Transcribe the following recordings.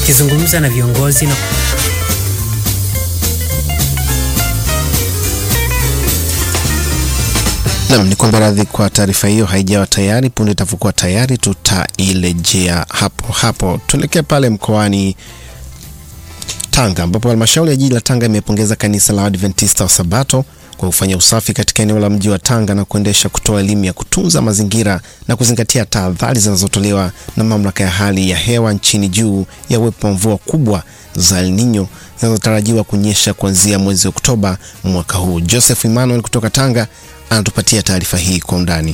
Akizungumza na viongozi na Nam ni kwamba radhi kwa taarifa hiyo haijawa tayari. Punde itapokuwa tayari, tutairejea hapo hapo. Tuelekee pale mkoani Tanga ambapo halmashauri ya jiji la Tanga imepongeza kanisa la Adventista wa Sabato kwa kufanya usafi katika eneo la mji wa Tanga na kuendesha kutoa elimu ya kutunza mazingira na kuzingatia tahadhari zinazotolewa na mamlaka ya hali ya hewa nchini juu ya uwepo wa mvua kubwa za El Nino zinazotarajiwa kunyesha kuanzia mwezi Oktoba mwaka huu. Joseph Emmanuel kutoka Tanga anatupatia taarifa hii kwa undani.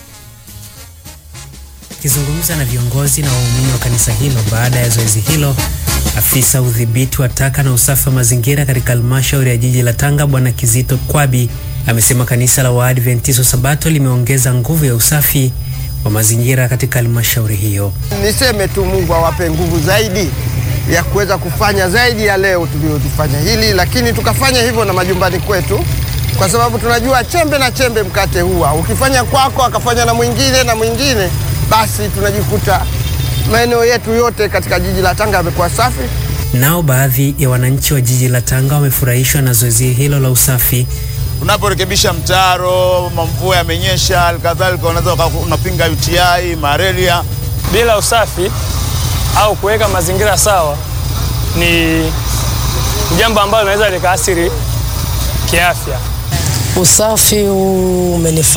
akizungumza na viongozi na waumini wa kanisa hilo baada ya zoezi hilo, afisa udhibiti wa taka na usafi wa mazingira katika halmashauri ya jiji la Tanga Bwana Kizito Kwabi amesema kanisa la Waadventista wa Sabato limeongeza nguvu ya usafi wa mazingira katika halmashauri hiyo. Niseme tu Mungu awape nguvu zaidi ya kuweza kufanya zaidi ya leo tuliyotufanya hili, lakini tukafanya hivyo na majumbani kwetu, kwa sababu tunajua chembe na chembe mkate huwa ukifanya kwako akafanya na mwingine na mwingine, basi tunajikuta maeneo yetu yote katika jiji la Tanga yamekuwa safi. Nao baadhi ya wananchi wa jiji la Tanga wamefurahishwa na zoezi hilo la usafi unaporekebisha mtaro, mvua yamenyesha, halikadhalika unaweza uka- unapinga UTI, malaria. bila usafi au kuweka mazingira sawa ni jambo ambalo linaweza likaathiri kiafya. Usafi huu umenifurahisha